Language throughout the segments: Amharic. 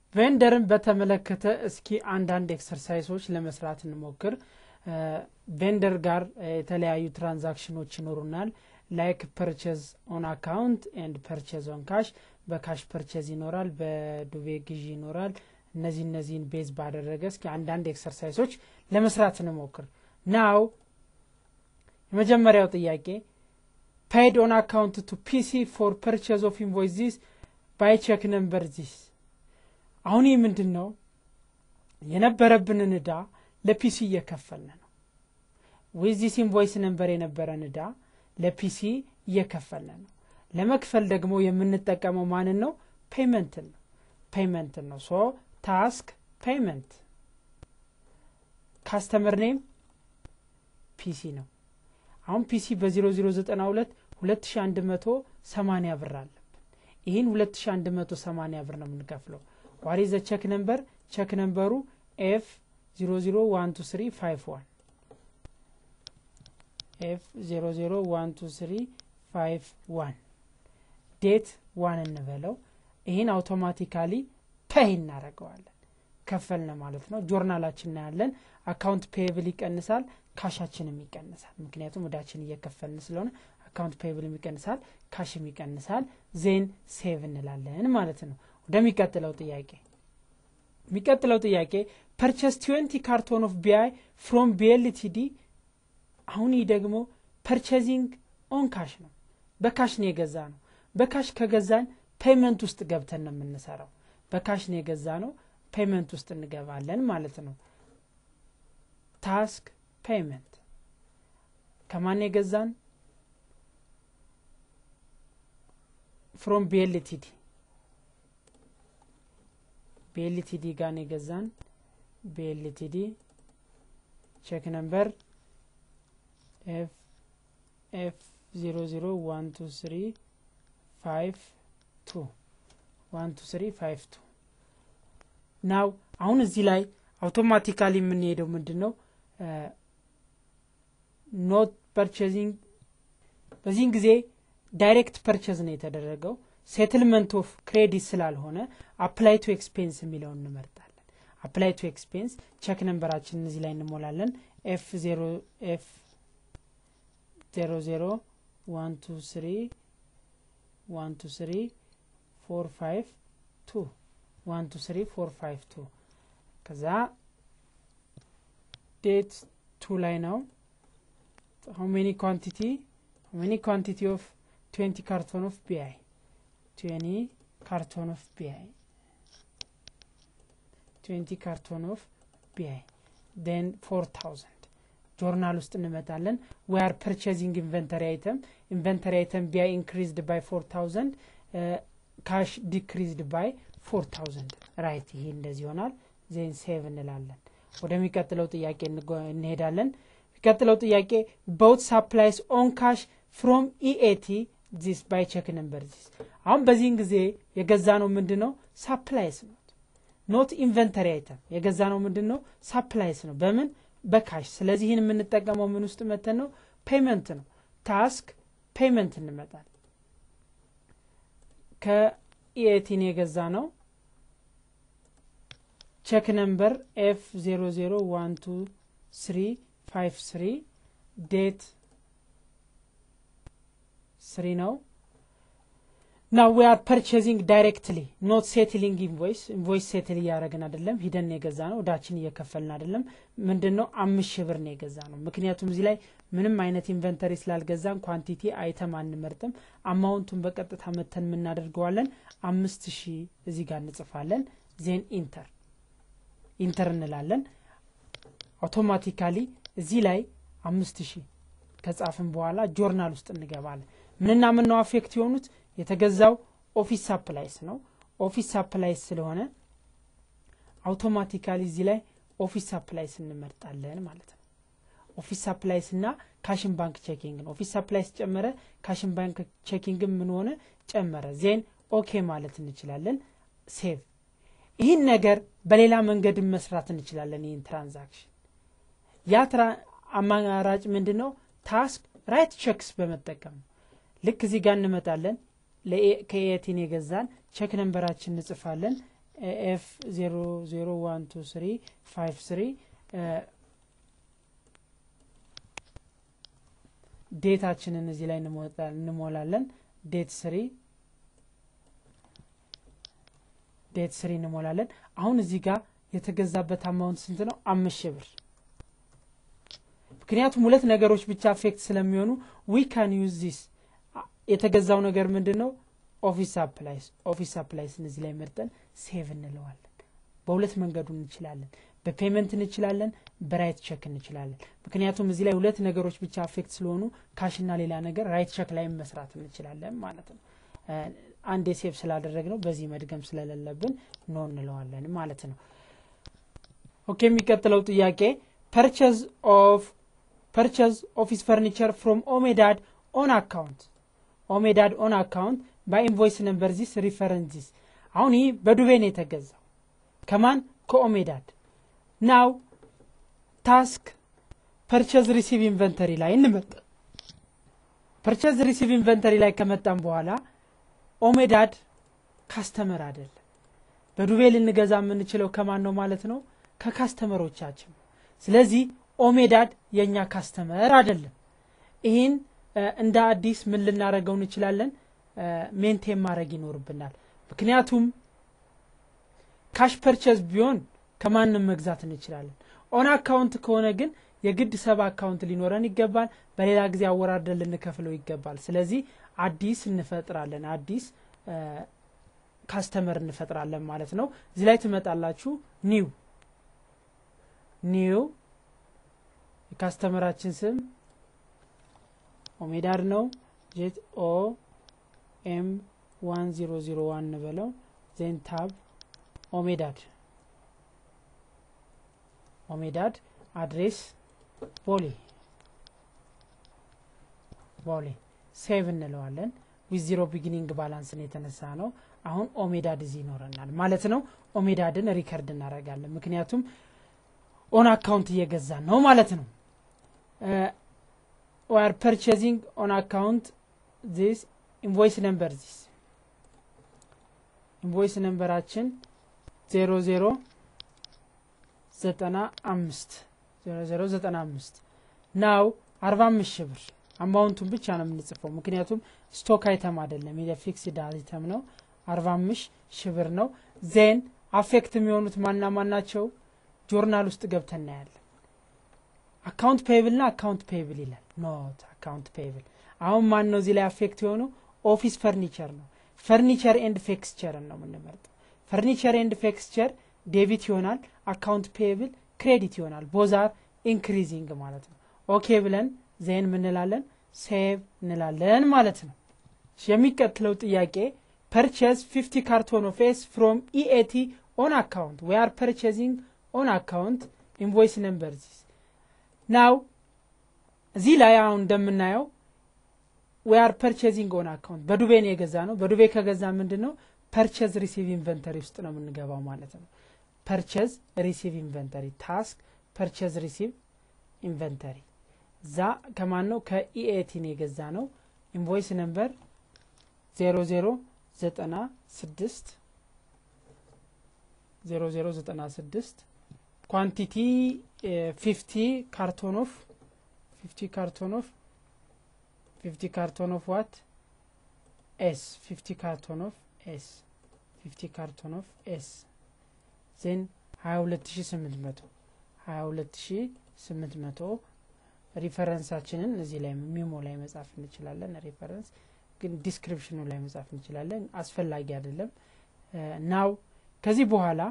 ቬንደርን በተመለከተ እስኪ አንዳንድ ኤክሰርሳይሶች ለመስራት እንሞክር ቬንደር ጋር የተለያዩ ትራንዛክሽኖች ይኖሩናል ላይክ ፐርቸዝ ኦን አካውንት ኤንድ ፐርቸዝ ኦን ካሽ በካሽ ፐርቸዝ ይኖራል በዱቤ ግዢ ይኖራል እነዚህ እነዚህን ቤዝ ባደረገ እስኪ አንዳንድ ኤክሰርሳይሶች ለመስራት እንሞክር ናው የመጀመሪያው ጥያቄ ፔድ ኦን አካውንት ቱ ፒሲ ፎር ፐርቸዝ ኦፍ ኢንቮይስ ዚስ ባይ ቼክ ነምበር ዚስ አሁን ይህ ምንድን ነው የነበረብንን እዳ ለፒሲ እየከፈልን ነው ዊዚስ ኢንቮይስ ነንበር የነበረን እዳ ለፒሲ እየከፈልን ነው ለመክፈል ደግሞ የምንጠቀመው ማንን ነው ፔይመንትን ነው ፔይመንትን ነው ሶ ታስክ ፔይመንት ካስተመር ኔም ፒሲ ነው አሁን ፒሲ በ0092 2180 ብር አለብን ይህን 2180 ብር ነው የምንከፍለው ዋሪ ዘ ቸክ ነምበር ቸክ ነምበሩ ኤፍ 001235 ኤፍ 001235 ዴት ዋን እንበለው ይህን አውቶማቲካሊ ፔይ እናደረገዋለን ከፈልነ ማለት ነው ጆርናላችን እናያለን አካውንት ፔብል ይቀንሳል ካሻችንም ይቀንሳል ምክንያቱም እዳችን እየከፈልን ስለሆነ አካውንት ፔብልም ይቀንሳል ካሽም ይቀንሳል ዜን ሴቭ እንላለን ማለት ነው ወደሚቀጥለው ጥያቄ የሚቀጥለው ጥያቄ ፐርቸስ ትዌንቲ ካርቶን ኦፍ ቢአይ ፍሮም ቢኤልቲዲ አሁን ይህ ደግሞ ፐርቸዚንግ ኦን ካሽ ነው በካሽ ነው የገዛ ነው በካሽ ከገዛን ፔይመንት ውስጥ ገብተን ነው የምንሰራው በካሽ ነው የገዛ ነው ፔይመንት ውስጥ እንገባለን ማለት ነው ታስክ ፔይመንት ከማን የገዛን ፍሮም ቢኤልቲዲ ቢኤልቲዲ ጋር ነው የገዛን ቢኤልቲዲ ቼክ ነምበር ኤፍ ኤፍ ዜሮ ዜሮ ዋን ቱ ስሪ ፋይቭ ቱ ዋን ቱ ስሪ ፋይቭ ቱ ናው አሁን እዚህ ላይ አውቶማቲካሊ የምንሄደው ምንድን ነው ኖት ፐርቸዚንግ በዚህን ጊዜ ዳይሬክት ፐርቸዝ ነው የተደረገው ሴትልመንት ኦፍ ክሬዲት ስላልሆነ አፕላይ ቱ ኤክስፔንስ የሚለውን እንመርጣለን አፕላይ ቱ ኤክስፔንስ ቸክ ነንበራችን እዚህ ላይ እንሞላለን ኤፍ ዜሮ ኤፍ ዜሮ ዜሮ ዋን ቱ ስሪ ዋን ቱ ስሪ ፎር ፋይቭ ቱ ዋን ቱ ስሪ ፎር ፋይቭ ቱ ከዛ ዴት ቱ ላይ ነው how many quantity how many quantity of 20 carton of bi 20 carton of bi 20 carton of bi then 4000 ጆርናል ውስጥ እንመጣለን we are purchasing inventory item inventory item bi increased by 4000 ካሽ ዲክሪዝድ ባይ 4000 ራይት ይሄ እንደዚህ ይሆናል ዜን ሴቭ እንላለን ወደሚቀጥለው ጥያቄ እንሄዳለን የሚቀጥለው ጥያቄ ቦት ሳፕላይስ ኦን ካሽ ፍሮም ኢኤቲ ዚስ ባይ ቼክ ነምበር ዚስ አሁን በዚህን ጊዜ የገዛ ነው ምንድ ነው ሳፕላይስ ነው ኖት ኢንቨንተሪ አይተም የገዛ ነው ምንድን ነው ሳፕላይስ ነው በምን በካሽ ስለዚህ ይህን የምንጠቀመው ምን ውስጥ መተን ነው ፔመንት ነው ታስክ ፔመንት እንመጣል ከኢኤቲን የገዛ ነው ቼክ ነምበር ኤፍ 001253 ዴት ስሪ ነው ና ዊ አር ፐርቼዚንግ ዳይሬክትሊ ኖት ሴትሊንግ ኢንቮይስ ኢንቮይስ ሴትል እያደረግን አይደለም ሂደን የገዛ ነው እዳችን እየከፈልን አይደለም ምንድን ነው አምስት ሺህ ብር ነው የገዛ ነው ምክንያቱም እዚህ ላይ ምንም አይነት ኢንቨንተሪ ስላልገዛን ኳንቲቲ አይተም አንመርጥም አማውንቱን በቀጥታ መተን የምናደርገዋለን አምስት ሺህ እዚህ ጋር እንጽፋለን ዜን ኢንተር ኢንተር እንላለን አውቶማቲካሊ እዚህ ላይ አምስት ሺህ ከጻፍን በኋላ ጆርናል ውስጥ እንገባለን ምንና ምን ነው አፌክት የሆኑት የተገዛው ኦፊስ ሳፕላይስ ነው ኦፊስ ሳፕላይስ ስለሆነ አውቶማቲካሊ እዚህ ላይ ኦፊስ ሳፕላይስ እንመርጣለን ማለት ነው ኦፊስ ሳፕላይስ እና ካሽን ባንክ ቼኪንግ ነው ኦፊስ ሳፕላይስ ጨመረ ካሽን ባንክ ቼኪንግ ምን ሆነ ጨመረ ዜን ኦኬ ማለት እንችላለን ሴቭ ይህን ነገር በሌላ መንገድ መስራት እንችላለን ይህን ትራንዛክሽን ያ አማራጭ ምንድን ነው ታስክ ራይት ቼክስ በመጠቀም ልክ እዚህ ጋር እንመጣለን ከኤቲን የገዛን ቼክ ነንበራችን እንጽፋለን ኤፍ ዜሮ ዜሮ ዋን ቱ ስሪ ፋይቭ ስሪ ዴታችንን እዚህ ላይ እንሞላለን ዴት ስሪ ዴት ስሪ እንሞላለን አሁን እዚህ ጋር የተገዛበት አማውንት ስንት ነው አምስት ሺህ ብር ምክንያቱም ሁለት ነገሮች ብቻ አፌክት ስለሚሆኑ ዊ ካን ዩዝ ዚስ የተገዛው ነገር ምንድን ነው ኦፊስ አፕላይስ ኦፊስ አፕላይስን እዚህ ላይ መርጠን ሴቭ እንለዋለን በሁለት መንገዱ እንችላለን በፔመንት እንችላለን በራይት ቸክ እንችላለን ምክንያቱም እዚህ ላይ ሁለት ነገሮች ብቻ አፌክት ስለሆኑ ካሽና ሌላ ነገር ራይት ቸክ ላይ መስራት እንችላለን ማለት ነው አንድ ሴቭ ስላደረግ ነው በዚህ መድገም ስለሌለብን ኖ እንለዋለን ማለት ነው ኦኬ የሚቀጥለው ጥያቄ ፐርቸዝ ኦፍ ፐርቸዝ ኦፊስ ፈርኒቸር ፍሮም ኦሜዳድ ኦን አካውንት ኦሜዳድ ኦን አካውንት በኢንቮይስ ነምበር ዚስ ሪፈረንስ ዚስ አሁን ይህ በዱቤ ነው የተገዛው ከማን ከኦሜዳድ ናው ታስክ ፐርቸዝ ሪሲቭ ኢንቨንተሪ ላይ እንመጣ ፐርቸዝ ሪሲቭ ኢንቨንተሪ ላይ ከመጣም በኋላ ኦሜዳድ ካስተመር አይደለም በዱቤ ልንገዛ የምንችለው ከማን ነው ማለት ነው ከካስተመሮቻችን ስለዚህ ኦሜዳድ የእኛ ካስተመር አይደለም ይህን እንደ አዲስ ምን ልናደረገው እንችላለን ሜንቴን ማድረግ ይኖርብናል ምክንያቱም ካሽ ፐርቸዝ ቢሆን ከማንም መግዛት እንችላለን ኦን አካውንት ከሆነ ግን የግድ ሰብ አካውንት ሊኖረን ይገባል በሌላ ጊዜ አወራርደን ልንከፍለው ይገባል ስለዚህ አዲስ እንፈጥራለን አዲስ ካስተመር እንፈጥራለን ማለት ነው እዚህ ላይ ትመጣላችሁ ኒው ኒው የካስተመራችን ስም ኦሜዳድ ነው ጄት ኦ ኤም ዋን ዜሮ ዜሮ ዋን እንበለው ዜን ታብ ኦሜዳድ ኦሜዳድ አድሬስ ቦሌ ቦሌ ሴቭ እንለዋለን ዊዝ ዚሮ ቢጊኒንግ ባላንስን የተነሳ ነው አሁን ኦሜዳድ እዚህ ይኖረናል ማለት ነው ኦሜዳድን ሪከርድ እናደረጋለን ምክንያቱም ኦን አካውንት እየገዛን ነው ማለት ነው ዌር ፐርቸዚንግ ኦን አካውንት ዚስ ኢንቮይስ ነምበር ዚስ ኢንቮይስ ነምበራችን ዜሮ ዜሮ ዘጠና አምስት ዜሮ ዜሮ ዘጠና አምስት ናው አርባ አምስት ሺህ ብር አማውንቱን ብቻ ነው የምንጽፈው ምክንያቱም ስቶክ አይተም አይደለም የፊክስድ አይተም ነው አርባ አምስት ሺህ ብር ነው ዜን አፌክት የሚሆኑት ማና ማናቸው ጆርናል ውስጥ ገብተን እናያለን አካውንት ፔይብል ና አካውንት ፔይብል ይላል ኖት አካውንት ፔይብል አሁን ማን ነው እዚህ ላይ አፌክት የሆነው ኦፊስ ፈርኒቸር ነው ፈርኒቸር ኤንድ ፌክስቸርን ነው የምንመርጠው ፈርኒቸር ኤንድ ፌክስቸር ዴቢት ይሆናል አካውንት ፔይብል ክሬዲት ይሆናል ቦዛር ኢንክሪዚንግ ማለት ነው ኦኬ ብለን ዜን ምንላለን ሴቭ እንላለን ማለት ነው የሚቀጥለው ጥያቄ ፐርቸዝ 50 ካርቶን ኦፍ ኤስ ፍሮም ኢኤቲ ኦን አካውንት ዊ አር ፐርቸዚንግ ኦን አካውንት ኢንቮይስ ነምበር ዚስ ናው እዚህ ላይ አሁን እንደምናየው ዊ አር ፐርቸዚንግ ኦን አካውንት በዱቤ ነው የገዛ ነው በዱቤ ከገዛ ምንድን ነው ፐርቸዝ ሪሲቭ ኢንቨንተሪ ውስጥ ነው የምንገባው ማለት ነው ፐርቸዝ ሪሲቭ ኢንቨንተሪ ታስክ ፐርቸዝ ሪሲቭ ኢንቨንተሪ እዛ ከማን ነው ከኢኤቲ ነው የገዛ ነው ኢንቮይስ ነምበር ዜሮ ዜሮ ዘጠና ስድስት ዜሮ ዜሮ ዘጠና ስድስት ኳንቲቲ ፊፍቲ ካርቶን ኦፍ ፊፍቲ ካርቶን ኦፍ ፊፍቲ ካርቶን ኦፍ ዋት ኤስ ፊፍቲ ካርቶን ኦፍ ኤስ ፊፍቲ ካርቶን ኦፍ ኤስ ዜን ሀያ ሁለት ሺ ስምንት መቶ ሀያ ሁለት ሺ ስምንት መቶ ሪፈረንሳችንን እዚህ ላይ ሚሞ ላይ መጻፍ እንችላለን ሪፈረንስ ግን ዲስክሪፕሽኑ ላይ መጻፍ እንችላለን አስፈላጊ አይደለም ናው ከዚህ በኋላ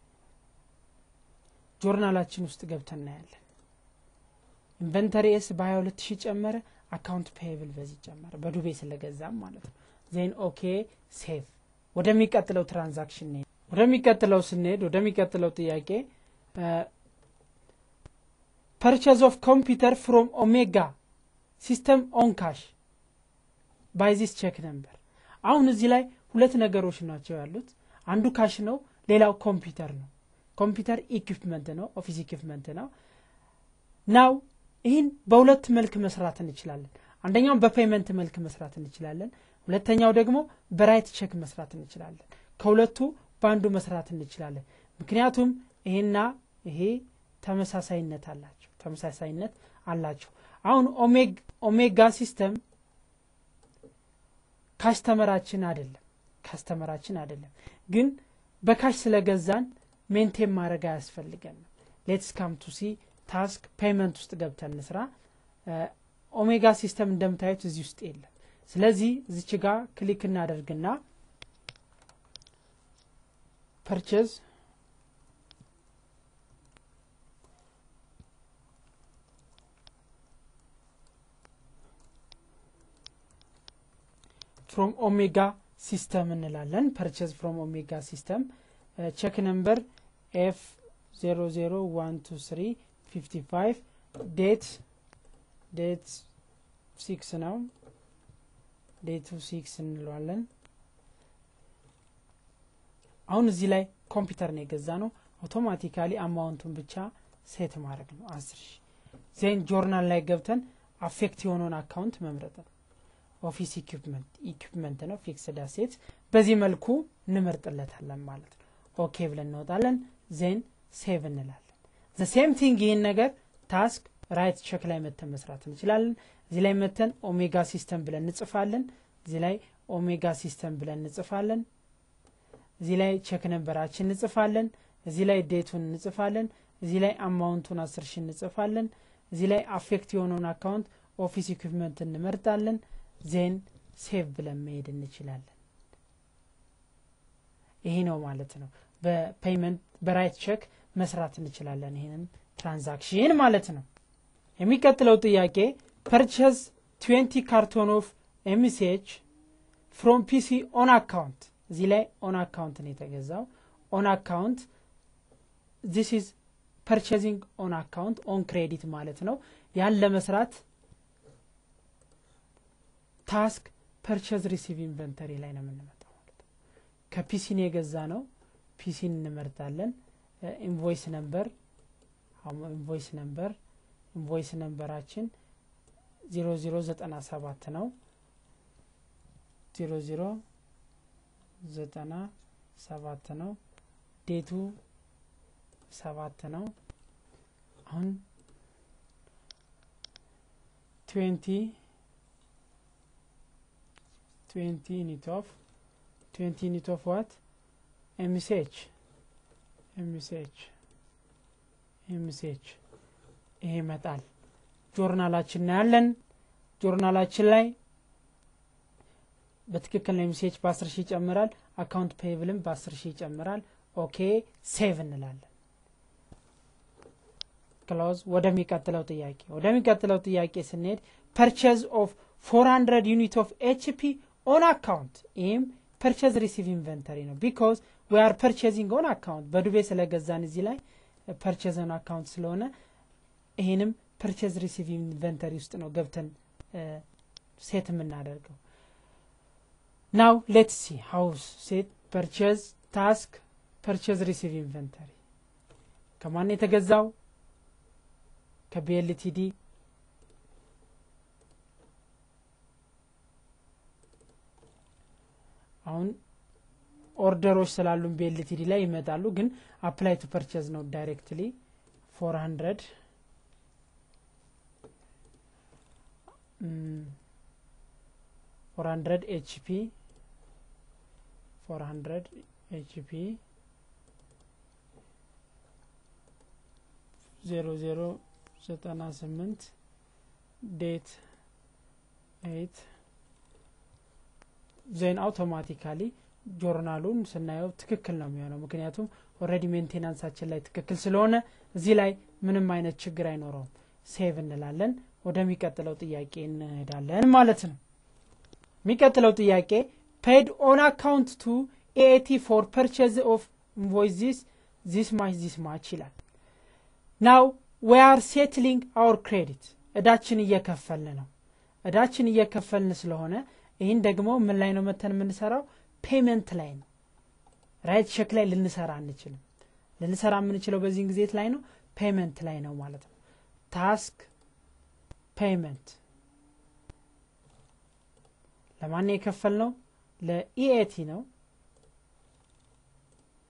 ጆርናላችን ውስጥ ገብተን እናያለን ኢንቨንተሪ ኤስ በሀያ ሁለት ሺህ ጨመረ አካውንት ፔብል በዚህ ጨመረ በዱቤ ስለገዛም ማለት ነው ዜን ኦኬ ሴቭ ወደሚቀጥለው ትራንዛክሽን ሄድ ወደሚቀጥለው ስንሄድ ወደሚቀጥለው ጥያቄ ፐርቸዝ ኦፍ ኮምፒውተር ፍሮም ኦሜጋ ሲስተም ኦን ካሽ ባይዚስ ቼክ ነምበር አሁን እዚህ ላይ ሁለት ነገሮች ናቸው ያሉት አንዱ ካሽ ነው ሌላው ኮምፒውተር ነው ኮምፒውተር ኢኩፕመንት ነው ኦፊስ ኢኩፕመንት ነው ናው ይህን በሁለት መልክ መስራት እንችላለን አንደኛው በፔመንት መልክ መስራት እንችላለን ሁለተኛው ደግሞ በራይት ቼክ መስራት እንችላለን ከሁለቱ በአንዱ መስራት እንችላለን ምክንያቱም ይሄና ይሄ ተመሳሳይነት አላቸው ተመሳሳይነት አላቸው አሁን ኦሜጋ ሲስተም ካስተመራችን አይደለም ካስተመራችን አይደለም ግን በካሽ ስለገዛን ሜንቴን ማድረግ አያስፈልገንም ሌትስ ካም ቱ ሲ ታስክ ፔይመንት ውስጥ ገብተን ስራ ኦሜጋ ሲስተም እንደምታዩት እዚህ ውስጥ የለም ስለዚህ እዚች ጋር ክሊክ እናደርግና ፐርቼዝ ፍሮም ኦሜጋ ሲስተም እንላለን ፐርቼዝ ፍሮም ኦሜጋ ሲስተም ቼክ ነምበር ኤፍ 0012355 ዴት ዴት ሲክስ ነው ዴቱ ሲክስ እንለዋለን አሁን እዚህ ላይ ኮምፒውተር ነው የገዛ ነው አውቶማቲካሊ አማውንቱን ብቻ ሴት ማድረግ ነው አስር ሺ ዜን ጆርናል ላይ ገብተን አፌክት የሆነውን አካውንት መምረጥ ነው ኦፊስ ኢኩፕመንት ኢኩፕመንት ነው ፊክስድ አሴት በዚህ መልኩ እንመርጥለታለን ማለት ነው ኦኬ ብለን እንወጣለን ዜን ሴቭ እንላለን ዘ ሴም ቲንግ ይህን ነገር ታስክ ራይት ቸክ ላይ መተን መስራት እንችላለን እዚህ ላይ መተን ኦሜጋ ሲስተም ብለን እንጽፋለን እዚህ ላይ ኦሜጋ ሲስተም ብለን እንጽፋለን እዚህ ላይ ቸክ ነንበራችን እንጽፋለን እዚህ ላይ ዴቱን እንጽፋለን እዚህ ላይ አማውንቱን አስር ሺ እንጽፋለን እዚህ ላይ አፌክት የሆነውን አካውንት ኦፊስ ኢኩፕመንት እንመርጣለን ዜን ሴቭ ብለን መሄድ እንችላለን ይሄ ነው ማለት ነው በፔይመንት በራይት ቼክ መስራት እንችላለን ይህንን ትራንዛክሽን ማለት ነው የሚቀጥለው ጥያቄ ፐርቸዝ 20 ካርቶን ኦፍ ኤምሲች ፍሮም ፒሲ ኦን አካውንት እዚህ ላይ ኦን አካውንት ነው የተገዛው ኦን አካውንት ዚስ ኢዝ ፐርቸዚንግ ኦን አካውንት ኦን ክሬዲት ማለት ነው ያን ለመስራት ታስክ ፐርቸዝ ሪሲቭ ኢንቨንተሪ ላይ ነው የምንመጣው ማለት ነው ከፒሲን የገዛ ነው ፒሲን እንመርጣለን ኢንቮይስ ነምበር ኢንቮይስ ነምበር ኢንቮይስ ነምበራችን ዜሮ ዜሮ ዘጠና ሰባት ነው ዜሮ ዜሮ ዘጠና ሰባት ነው ዴቱ ሰባት ነው አሁን ትዌንቲ ትዌንቲ ዩኒት ኦፍ ትዌንቲ ዩኒት ኦፍ ዋት ኤምሲኤች ኤምሲኤች ኤምሲኤች ይሄ ይመጣል ጆርናላችን እናያለን ጆርናላችን ላይ በትክክል ነው ኤምሲኤች በአስር ሺህ ይጨምራል አካውንት ፔብልም በአስር ሺህ ይጨምራል ኦኬ ሴቭ እንላለን ክሎዝ ወደሚቀጥለው ጥያቄ ወደሚቀጥለው ጥያቄ ስንሄድ ፐርቸዝ ኦፍ 400 ዩኒት ኦፍ ኤችፒ ኦን አካውንት ይህም ፐርቸዝ ሪሲቭ ኢንቨንተሪ ነው ቢካዝ ዊ አር ፐርቸዚንግ ኦን አካውንት በዱቤ ስለገዛን እዚህ ላይ ፐርቸዝ ኦን አካውንት ስለሆነ ይህንም ፐርቸዝ ሪሲቭ ኢንቨንተሪ ውስጥ ነው ገብተን ሴት የምናደርገው ናው ሌት ሲ ሀውስ ሴት ፐርቸዝ ታስክ ፐርቸዝ ሪሲቭ ኢንቨንተሪ ከማን የተገዛው ከቢኤልቲዲ አሁን ኦርደሮች ስላሉን ቢኤልቲዲ ላይ ይመጣሉ ግን አፕላይ ቱ ፐርቸዝ ነው ዳይሬክትሊ ፎር ሀንድረድ ፎር ሀንድረድ ኤችፒ ፎር ሀንድረድ ኤችፒ ዜሮ ዜሮ ዘጠና ስምንት ዴት ኤይት ዜን አውቶማቲካሊ ጆርናሉን ስናየው ትክክል ነው የሚሆነው ምክንያቱም ኦረዲ ሜንቴናንሳችን ላይ ትክክል ስለሆነ እዚህ ላይ ምንም አይነት ችግር አይኖረውም ሴቭ እንላለን ወደሚቀጥለው ጥያቄ እንሄዳለን ማለት ነው የሚቀጥለው ጥያቄ ፔድ ኦን አካውንት ቱ ኤቲ ፎር ፐርቸዝ ኦፍ ኢንቮይስ ዚስ ዚስ ማች ዚስ ማች ይላል ናው ዊ አር ሴትሊንግ አውር ክሬዲት እዳችን እየከፈልን ነው እዳችን እየከፈልን ስለሆነ ይህን ደግሞ ምን ላይ ነው መተን የምንሰራው ፔመንት ላይ ነው ራይት ቼክ ላይ ልንሰራ አንችልም ልንሰራ የምንችለው በዚህን ጊዜት ላይ ነው ፔመንት ላይ ነው ማለት ነው ታስክ ፔመንት ለማን የከፈል ነው ለኢኤቲ ነው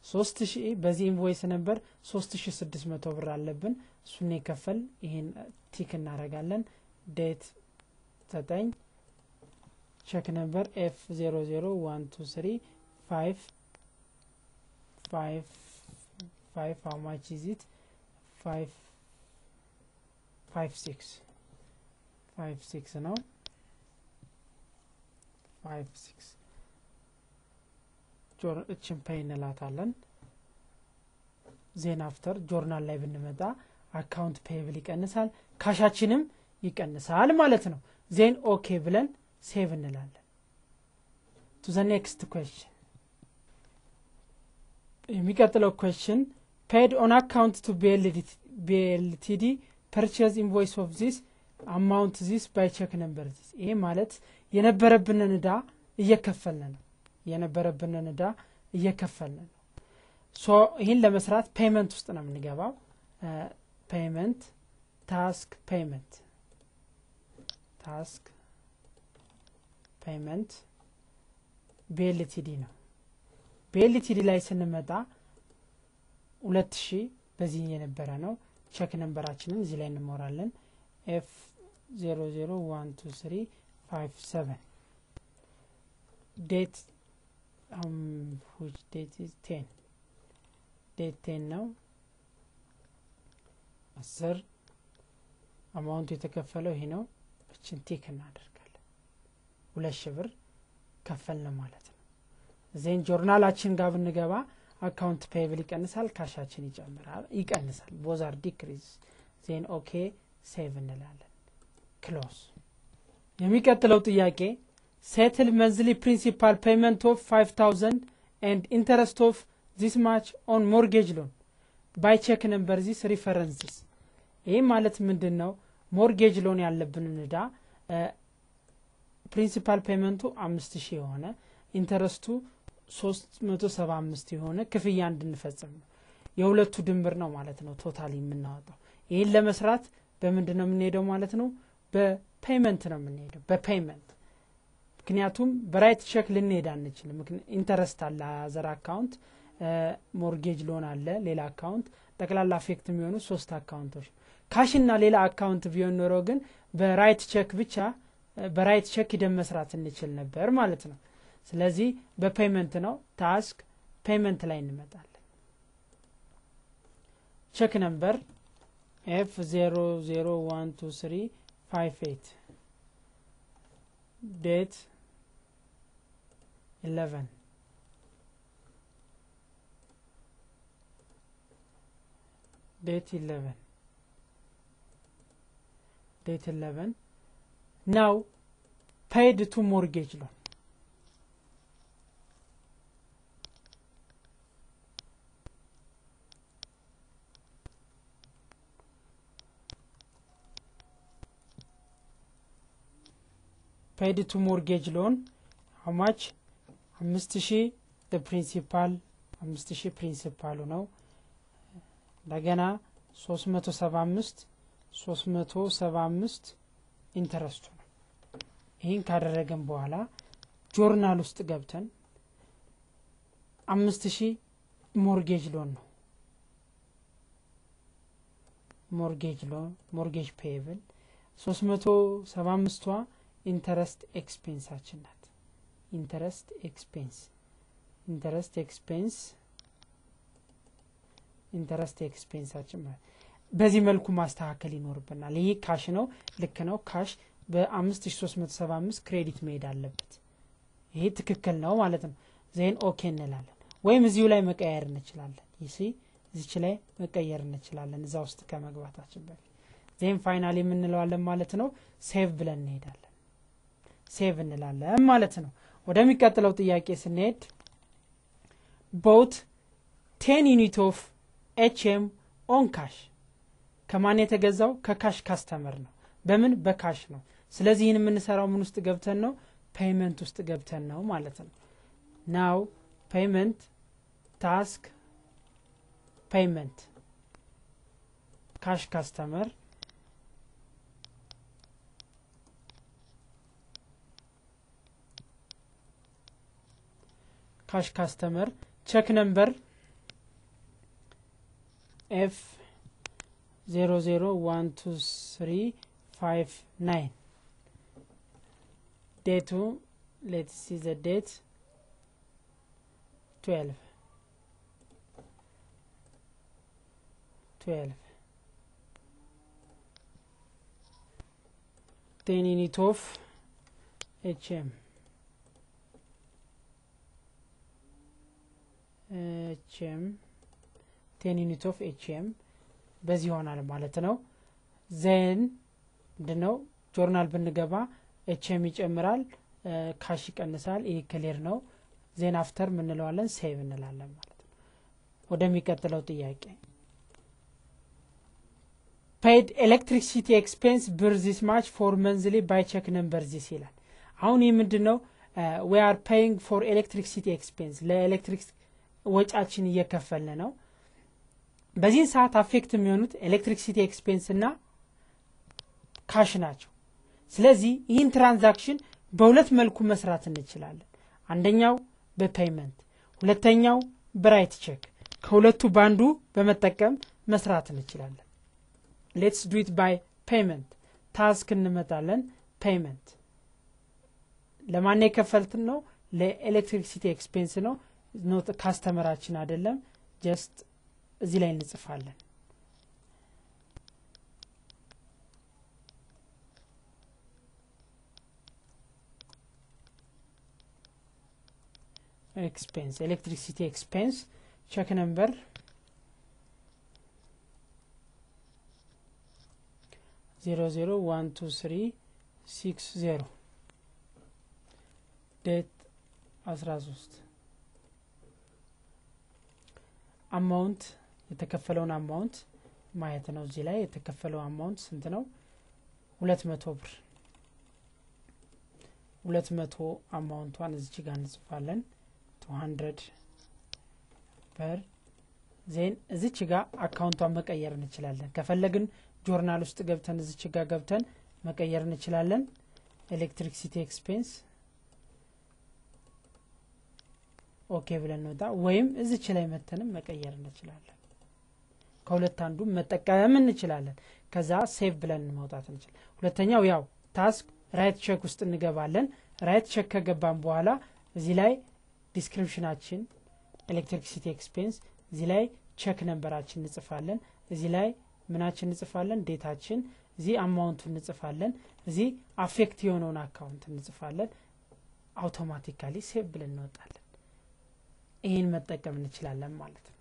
ሶስት ሺ በዚህ ኢንቮይስ ነበር ሶስት ሺ ስድስት መቶ ብር አለብን እሱን የከፈል ይሄን ቲክ እናደርጋለን ዴት ዘጠኝ ቼክ ነበር ኤፍ ዜሮ ዜሮ ዋን ቱ ስሪ ፋይቭ ፋይቭ ፋይቭ ሀው ማች ኢዝ ኢት ፋይቭ ፋይቭ ሲክስ ፋይቭ ሲክስ ነው ፋይቭ ሲክስ እችን ፔይ እንላታለን ዜን አፍተር ጆርናል ላይ ብንመጣ አካውንት ፔብል ይቀንሳል ካሻችንም ይቀንሳል ማለት ነው ዜን ኦኬ ብለን ሴቭ እንላለን ቱ ዘ ኔክስት ኩዌሽን የሚቀጥለው ኩዌሽን ፔድ ኦን አካውንት ቱ ቢኤልቲዲ ፐርቸዝ ኢንቮይስ ኦፍ ዚስ አማውንት ዚስ ባይ ቼክ ነምበር ዚስ ይሄ ማለት የነበረብንን እዳ እየከፈልን ነው የነበረብንን እዳ እየከፈልን ነው ሶ ይህን ለመስራት ፔመንት ውስጥ ነው የምንገባው ፔመንት ታስክ ፔመንት ታስክ ፔመንት ቤልቲዲ ነው ቤልቲዲ ላይ ስንመጣ ሁለት ሺህ በዚህ የነበረ ነው ቼክ ነንበራችንን እዚህ ላይ እንሞራለን ኤፍ ዜሮ ዜሮ ዋን ቱ ስሪ ፋይቭ ሰቨን ዴት which date is 10 ዴት ቴን ነው አስር አማውንቱ የተከፈለው ይሄ ነው እችን ቲክ እናደርጋለን ሁለት ሺ ብር ከፈልን ማለት ነው ዜን ጆርናላችን ጋር ብንገባ አካውንት ፔብል ይቀንሳል ካሻችን ይጨምራል ይቀንሳል ቦዛር ዲክሪዝ ዜን ኦኬ ሴቭ እንላለን ክሎስ የሚቀጥለው ጥያቄ ሴትል መንዝሊ ፕሪንሲፓል ፔመንት ኦፍ 5000 ኤንድ ኢንተረስት ኦፍ ዚስ ማች ኦን ሞርጌጅ ሎን ባይ ቼክ ነምበር ዚስ ሪፈረንስስ ይህ ማለት ምንድን ነው ሞርጌጅ ሎን ያለብንን እዳ ፕሪንሲፓል ፔመንቱ አምስት ሺህ የሆነ ኢንተረስቱ ሶስት መቶ ሰባ አምስት የሆነ ክፍያ እንድንፈጽም ነው የሁለቱ ድምር ነው ማለት ነው ቶታሊ የምናወጣው ይህን ለመስራት በምንድን ነው የምንሄደው ማለት ነው በፔመንት ነው የምንሄደው በፔመንት ምክንያቱም በራይት ቼክ ልንሄድ አንችልም ኢንተረስት አለ አዘር አካውንት ሞርጌጅ ሎን አለ ሌላ አካውንት ጠቅላላ አፌክት የሚሆኑ ሶስት አካውንቶች ካሽና ሌላ አካውንት ቢሆን ኖሮ ግን በራይት ቼክ ብቻ በራይት ቼክ ሂደን መስራት እንችል ነበር ማለት ነው ስለዚህ በፔመንት ነው ታስክ ፔመንት ላይ እንመጣለን ቼክ ነምበር ኤፍ ዜሮ ዜሮ ዋን ቱ ስሪ ፋይቭ ኤት ዴት ኢለቨን date 11 date 11 now paid to mortgage loan paid to mortgage loan how much አምስት ሺህ ፕሪንሲፓል አምስት ሺህ ፕሪንሲፓሉ ነው እንደገና ሶስት መቶ ሰባ አምስት ሶስት መቶ ሰባ አምስት ኢንተረስቱ ነው ይህን ካደረገን በኋላ ጆርናል ውስጥ ገብተን አምስት ሺህ ሞርጌጅ ሎን ነው ሞርጌጅ ሎን ሞርጌጅ ፔብል ሶስት መቶ ሰባ አምስቷ ኢንተረስት ኤክስፔንሳችን ናት ኢንተረስት ኤክስፔንስ ኢንተረስት ኤክስፔንስ ኢንተረስት ኤክስፔንሳችን ማለት በዚህ መልኩ ማስተካከል ይኖርብናል ይህ ካሽ ነው ልክ ነው ካሽ በ5375 ክሬዲት መሄድ አለበት ይሄ ትክክል ነው ማለት ነው ዜን ኦኬ እንላለን ወይም እዚሁ ላይ መቀየር እንችላለን ይሲ እዚች ላይ መቀየር እንችላለን እዛ ውስጥ ከመግባታችን በፊት ዜን ፋይናል የምንለዋለን ማለት ነው ሴቭ ብለን እንሄዳለን ሴቭ እንላለን ማለት ነው ወደሚቀጥለው ጥያቄ ስንሄድ ቦት ቴን ዩኒት ኦፍ ኤችኤም ኦን ካሽ ከማን የተገዛው ከካሽ ካስተመር ነው በምን በካሽ ነው ስለዚህ ይህን የምንሰራው ምን ውስጥ ገብተን ነው ፔይመንት ውስጥ ገብተን ነው ማለት ነው ናው ፔይመንት ታስክ ፔይመንት ካሽ ካስተመር ካሽ ካስተመር ቼክ ነምበር ኤፍ ዜሮ ዜሮ ዋን ቱ ስሪ ፋይቭ ናይን ዴቱ ሌት ሲ ዘ ዴት ትዌልቭ ትዌልቭ ቴን ዩኒት ኦፍ ኤች ኤም ኤች ኤም ቴን ዩኒት ኦፍ ኤች ኤም በዚህ ይሆናል ማለት ነው። ዜን ምንድነው ጆርናል ብንገባ ኤች ኤም ይጨምራል፣ ካሽ ይቀንሳል። ይህ ክሊር ነው። ዜን አፍተር ምንለዋለን ሴቭ እንላለን ማለት ነው። ወደሚቀጥለው ጥያቄ ፔይድ ኤሌክትሪሲቲ ኤክስፔንስ ብር ዚስ ማች ፎር መንዝሊ ባይ ቼክ ነምበር ዚስ ይላል። አሁን ይህ ምንድን ነው? ዊ አር ፔይንግ ፎር ኤሌክትሪክሲቲ ኤክስፔንስ ለኤሌክትሪክ ወጫችን እየከፈልን ነው። በዚህን ሰዓት አፌክት የሚሆኑት ኤሌክትሪክሲቲ ኤክስፔንስ እና ካሽ ናቸው። ስለዚህ ይህን ትራንዛክሽን በሁለት መልኩ መስራት እንችላለን። አንደኛው በፔይመንት፣ ሁለተኛው በራይት ቼክ። ከሁለቱ በአንዱ በመጠቀም መስራት እንችላለን። ሌትስ ዱት ባይ ፔይመንት። ታስክ እንመጣለን። ፔይመንት ለማን የከፈልትን ነው? ለኤሌክትሪክሲቲ ኤክስፔንስ ነው። ኖት ካስተመራችን አይደለም። ጀስት እዚህ ላይ እንጽፋለን። ኤክስፔንስ ኤሌክትሪሲቲ ኤክስፔንስ ቼክ ነምበር ዜሮ ዜሮ ዋን ቱ ስሪ ሲክስ ዜሮ ዴት አስራ ሶስት አማውንት የተከፈለውን አማውንት ማየት ነው። እዚህ ላይ የተከፈለው አማውንት ስንት ነው? ሁለት መቶ ብር ሁለት መቶ አማውንቷን እዚች ጋር እንጽፋለን። ቱ ሀንድረድ በር ዜን እዚች ጋር አካውንቷን መቀየር እንችላለን። ከፈለግን ጆርናል ውስጥ ገብተን እዚች ጋር ገብተን መቀየር እንችላለን። ኤሌክትሪክሲቲ ኤክስፔንስ ኦኬ ብለን እንወጣ፣ ወይም እዚች ላይ መተንም መቀየር እንችላለን። ከሁለት አንዱ መጠቀም እንችላለን። ከዛ ሴቭ ብለን መውጣት እንችላለን። ሁለተኛው ያው ታስክ ራይት ቼክ ውስጥ እንገባለን። ራይት ቼክ ከገባን በኋላ እዚህ ላይ ዲስክሪፕሽናችን ኤሌክትሪክሲቲ ኤክስፔንስ፣ እዚህ ላይ ቼክ ነንበራችን እንጽፋለን። እዚህ ላይ ምናችን እንጽፋለን፣ ዴታችን፣ እዚህ አማውንቱን እንጽፋለን። እዚህ አፌክት የሆነውን አካውንት እንጽፋለን። አውቶማቲካሊ ሴቭ ብለን እንወጣለን። ይህን መጠቀም እንችላለን ማለት ነው።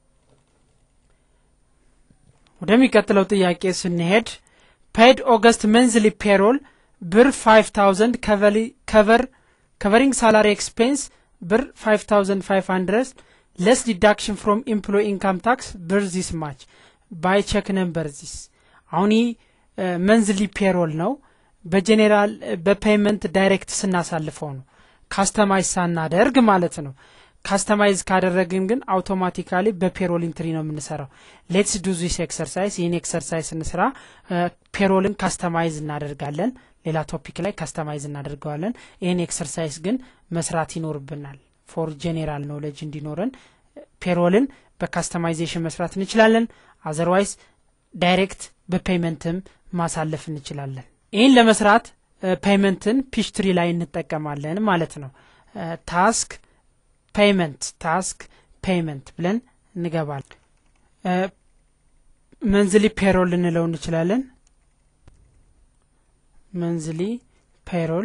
ወደሚቀጥለው ጥያቄ ስንሄድ ፔድ ኦገስት መንዝሊ ፔሮል ብር 5000 ከቨር ከቨሪንግ ሳላሪ ኤክስፔንስ ብር 5500 ለስ ዲዳክሽን ፍሮም ኤምፕሎይ ኢንካም ታክስ ብር ዚስ ማች ባይ ቼክ ነምበር ዚስ አሁን ይህ መንዝሊ ፔሮል ነው። በጄኔራል በፔይመንት ዳይሬክት ስናሳልፈው ነው ካስተማይዝ ሳናደርግ ማለት ነው። ካስተማይዝ ካደረግን ግን አውቶማቲካሊ በፔሮል ኢንትሪ ነው የምንሰራው። ሌትስ ዱ ዚስ ኤክሰርሳይዝ። ይህን ኤክሰርሳይዝ እንስራ። ፔሮልን ካስተማይዝ እናደርጋለን። ሌላ ቶፒክ ላይ ካስተማይዝ እናደርገዋለን። ይህን ኤክሰርሳይዝ ግን መስራት ይኖርብናል። ፎር ጄኔራል ኖሌጅ እንዲኖረን ፔሮልን በካስተማይዜሽን መስራት እንችላለን። አዘርዋይስ ዳይሬክት በፔይመንትም ማሳለፍ እንችላለን። ይህን ለመስራት ፔይመንትን ፒሽትሪ ላይ እንጠቀማለን ማለት ነው። ታስክ ፔይመንት ታስክ ፔይመንት ብለን እንገባል። መንዝሊ ፔሮል ልንለው እንችላለን። መንዝሊ ፔሮል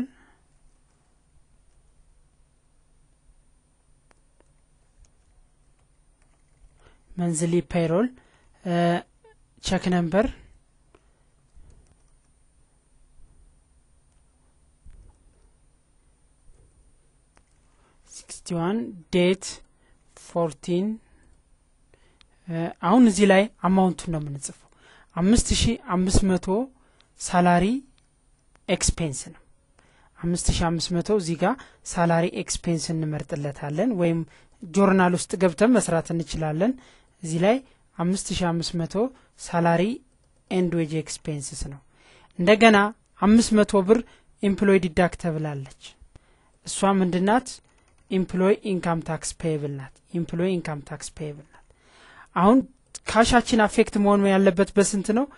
መንዝሊ ፔሮል ቼክ ነምበር ሲክስቲ ዋን ዴት ፎርቲን አሁን እዚህ ላይ አማውንቱን ነው የምንጽፈው። አምስት ሺ አምስት መቶ ሳላሪ ኤክስፔንስ ነው። አምስት ሺ አምስት መቶ እዚህ ጋር ሳላሪ ኤክስፔንስ እንመርጥለታለን ወይም ጆርናል ውስጥ ገብተን መስራት እንችላለን። እዚህ ላይ አምስት ሺ አምስት መቶ ሳላሪ ኤንድ ዌጅ ኤክስፔንስስ ነው። እንደገና አምስት መቶ ብር ኤምፕሎይ ዲዳክተብል አለች። እሷ ምንድናት? ኢምፕሎይ ኢንካም ታክስ ፔየብል ናት። ኢምፕሎይ ኢንካም ታክስ ፔየብል ናት። አሁን ካሻችን አፌክት መሆን ያለበት በስንት ነው?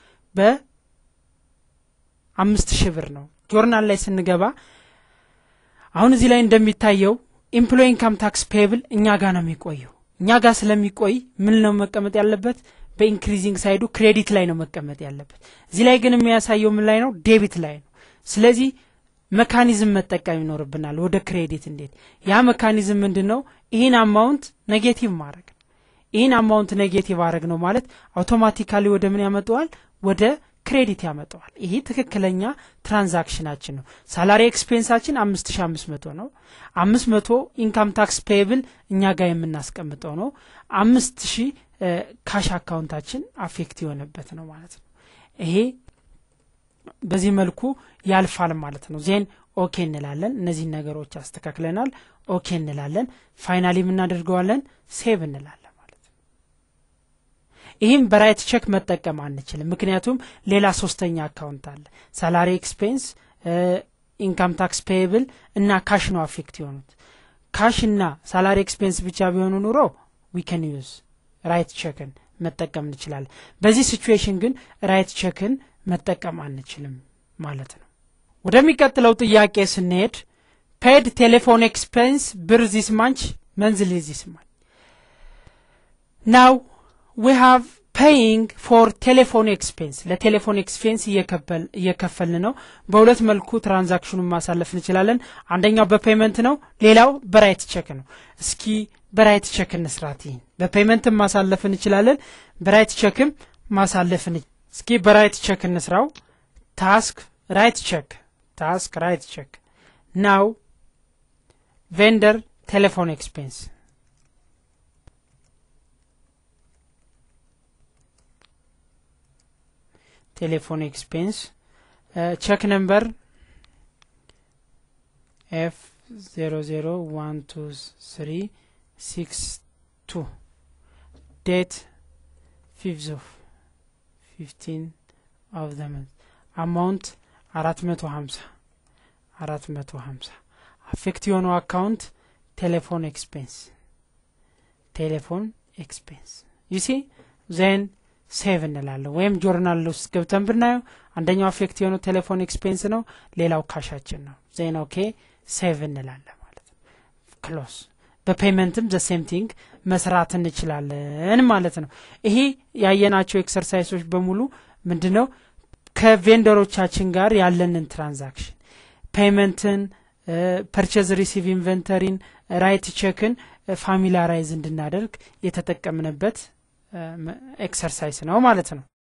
በአምስት ሺህ ብር ነው። ጆርናል ላይ ስንገባ አሁን እዚህ ላይ እንደሚታየው ኢምፕሎይ ኢንካም ታክስ ፔብል እኛ ጋር ነው የሚቆየው። እኛ ጋር ስለሚቆይ ምን ነው መቀመጥ ያለበት? በኢንክሪዚንግ ሳይዱ ክሬዲት ላይ ነው መቀመጥ ያለበት። እዚህ ላይ ግን የሚያሳየው ምን ላይ ነው? ዴቢት ላይ ነው። ስለዚህ መካኒዝም መጠቀም ይኖርብናል ወደ ክሬዲት እንዴት። ያ መካኒዝም ምንድን ነው? ይህን አማውንት ኔጌቲቭ ማድረግ ነው። ይህን አማውንት ኔጌቲቭ አድረግ ነው ማለት አውቶማቲካሊ ወደ ምን ያመጣዋል? ወደ ክሬዲት ያመጣዋል። ይሄ ትክክለኛ ትራንዛክሽናችን ነው። ሳላሪ ኤክስፔንሳችን አምስት ሺ አምስት መቶ ነው። አምስት መቶ ኢንካም ታክስ ፔብል እኛ ጋር የምናስቀምጠው ነው። አምስት ሺ ካሽ አካውንታችን አፌክት የሆነበት ነው ማለት ነው። ይሄ በዚህ መልኩ ያልፋል ማለት ነው። ዜን ኦኬ እንላለን። እነዚህን ነገሮች አስተካክለናል። ኦኬ እንላለን። ፋይናሊ የምናደርገዋለን ሴቭ እንላለን ማለት ነው። ይህም በራይት ቼክ መጠቀም አንችልም፣ ምክንያቱም ሌላ ሶስተኛ አካውንት አለ። ሳላሪ ኤክስፔንስ፣ ኢንካም ታክስ ፔየብል እና ካሽ ነው አፌክት የሆኑት። ካሽ እና ሳላሪ ኤክስፔንስ ብቻ ቢሆኑ ኑሮ ዊከን ዩዝ ራይት ቼክን መጠቀም እንችላለን። በዚህ ሲቹዌሽን ግን ራይት ቼክን መጠቀም አንችልም ማለት ነው። ወደሚቀጥለው ጥያቄ ስንሄድ ፔድ ቴሌፎን ኤክስፔንስ ብር ዚስ ማንች መንዝሊ ዚስ ማንች ናው ዊ ሃቭ ፔይንግ ፎር ቴሌፎን ኤክስፔንስ ለቴሌፎን ኤክስፔንስ እየከፈልን ነው። በሁለት መልኩ ትራንዛክሽኑን ማሳለፍ እንችላለን። አንደኛው በፔመንት ነው፣ ሌላው በራይት ቼክ ነው። እስኪ በራይት ቼክ እንስራት። ይህን በፔመንትም ማሳለፍ እንችላለን፣ በራይት ቼክም ማሳለፍ እስኪ በራይት ቼክ እንስራው። ታስክ ራይት ቼክ ታስክ ራይት ቼክ ናው ቬንደር ቴሌፎን ኤክስፔንስ ቴሌፎን ኤክስፔንስ ቼክ ነምበር ኤፍ ዜሮ ዜሮ ዋን ቱ ስሪ ሲክስ ቱ ዴት ፊፍዝ ኦፍ ፊፍቲን ኦፍ ዘ መንት አማውንት አራት መቶ ሀምሳ አራት መቶ ሀምሳ አፌክት የሆነው አካውንት ቴሌፎን ኤክስፔንስ ቴሌፎን ኤክስፔንስ ዩሲ ዜን ሴቭ እንላለን ወይም ጆርናል ውስጥ ገብተን ብናየው አንደኛው አፌክት የሆነው ቴሌፎን ኤክስፔንስ ነው፣ ሌላው ካሻችን ነው። ዜን ኦኬ ሴቭ እንላለን ማለት ነው። ክሎስ በፔመንትም ዘ ሴም ቲንግ መስራት እንችላለን ማለት ነው። ይሄ ያየናቸው ኤክሰርሳይሶች በሙሉ ምንድን ነው ከቬንደሮቻችን ጋር ያለንን ትራንዛክሽን ፔመንትን፣ ፐርቸዝ ሪሲቭ ኢንቨንተሪን፣ ራይት ቼክን ፋሚላራይዝ እንድናደርግ የተጠቀምንበት ኤክሰርሳይስ ነው ማለት ነው።